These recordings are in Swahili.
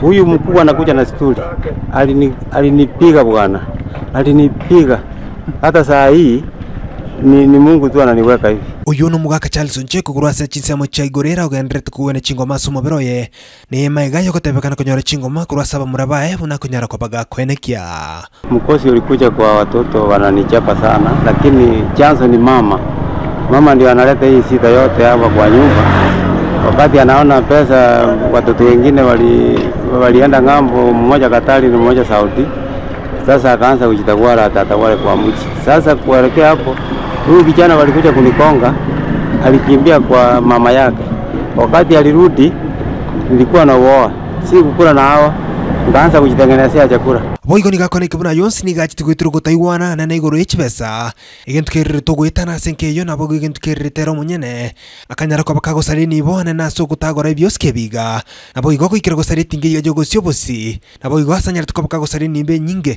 Huyu mkubwa anakuja na stuli, alini alinipiga bwana, alinipiga hata saa hii ni, ni Mungu tu ananiweka hivi. uyu ni mugaka charles oncheko kurwasa chinsemo cha igorera ugenderete kuwene chingoma sumo beroye ni maiga yogotebekana kunyora chingoma kurwasa bamura bae buna kunyara kwa baga kwenekia Mkosi ulikuja kwa watoto wananichapa sana, lakini chanzo ni mama. Mama ndio analeta hii shida yote hapa kwa nyumba. Wakati anaona pesa, watoto wengine wali, walienda ng'ambo, mmoja Katari na mmoja Saudi. Sasa akaanza kujitawala atatawale kwa mji. Sasa kuelekea hapo, huyu kijana walikuja kunikonga, alikimbia kwa mama yake. Wakati alirudi, nilikuwa na uoa, si kukula na hawa, nikaanza kujitengenezea chakula. boigo ni gakona ikibuna yonsi ni gachiti gwitira gutaiwana na na iguru ichibesa igentu kerire tugwitana senkeyo nabo igentu kerire tero munyene akanyara kwa bakagosari nibo na naso gutagora ibyosi kebiga nabo igo kwikira gosari tinge ya jogo siobosi nabo igo asanyara tuka bakagosari nimbe nyinge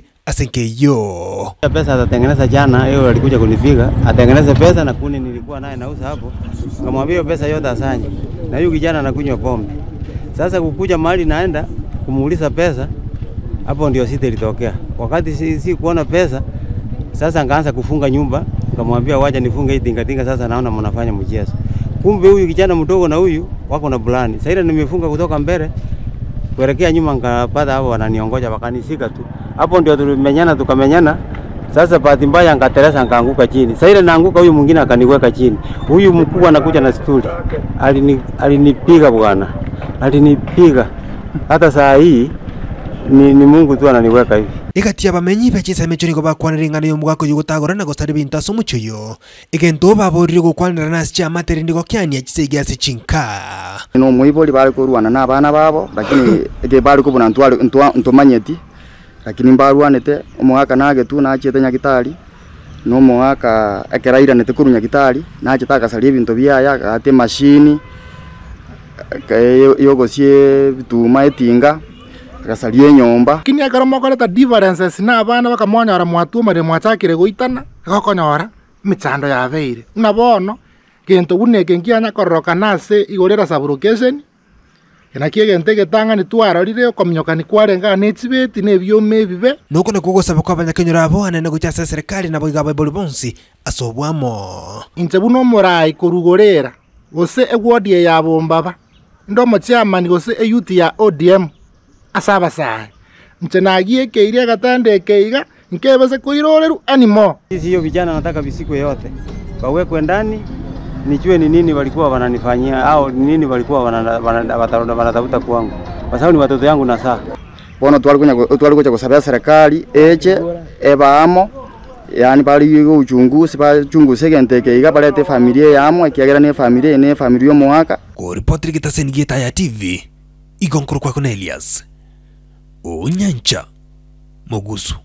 asenkeyo pesa atatengeneza jana, hiyo alikuja kunipiga atengeneze pesa na kuni nilikuwa naye nauza hapo, nikamwambia hiyo pesa yote asanye, na huyu kijana anakunywa pombe. Sasa kukuja mahali naenda kumuuliza pesa, hapo ndio sita ilitokea. Wakati si, si kuona pesa, sasa nikaanza kufunga nyumba, nikamwambia wacha nifunge hii tingatinga, sasa naona mnafanya mchezo. Kumbe huyu kijana mdogo na huyu wako na bulani. Sasa ile nimefunga kutoka mbele kuelekea nyuma, nikapata hapo wananiongoja, wakanishika tu. Hapo ndio tulimenyana, tukamenyana. Sasa bahati mbaya nikateleza, nikaanguka chini. Sasa ile naanguka, huyu mwingine akaniweka chini. Huyu mkubwa anakuja na stuli, alini alinipiga bwana, alinipiga hata saa hii ni, ni Mungu tu ananiweka hivi. igatia bamenyi bechinsa mecho nigo bakwanira ing'ano y'omugako yogotagora na gosari binto ase omochoyo egento baborire gokwanira nasi chiamateri nigo kiania chise igiase chinka no muibori bari kurwana na abana babo lakini ege bari kubona ntwari ntumanyeti lakini mbarwanete omwaka nagetu nachete nyagitari no mwaka ekerairanete kuru nyagitari nachete akasaria ebinto biaya agate mashini yogosie bituma etinga agasaria enyomba lakini ekero mokoreta differences na abana bakamonyora mwatuomare mwachakire goitana egokonyora emechando yabeire ng'a bono gento buna eke nkianya kororokana ase igorera sublocation enaki egento egetang'ani twarorire okominyokani kwarengana na echibeti na ebioma ebibe noko nakwo gosaba kwa abanyakenyoro abo anene gocha ase serikali nabo iga baibori bonsi ase obwamo inche buna omorai korugorera gose ewodi ya bombaba ndo omochiamani gose eyuti ya odm ase abasae inche nagiekeire agatanda ekeiga nkebese koiroreru animo Sisi hiyo vijana nataka visikwe yote wawekwe ndani, nijue ni nini walikuwa wananifanyia au ni nini walikuwa wanana- wana- wata- wanatafuta kwangu, kwa sababu ni watoto yangu na saa bono twari gocha gosabia serikali eche ebaamo yani bari go uchunguzi bachunguze egento ekeiga barete familia yamo ekiagera na efamilia eye na efamilia omoaka kuripotiri gitaseni gietaya tv igonkoro kwako na elias onyancha mogusu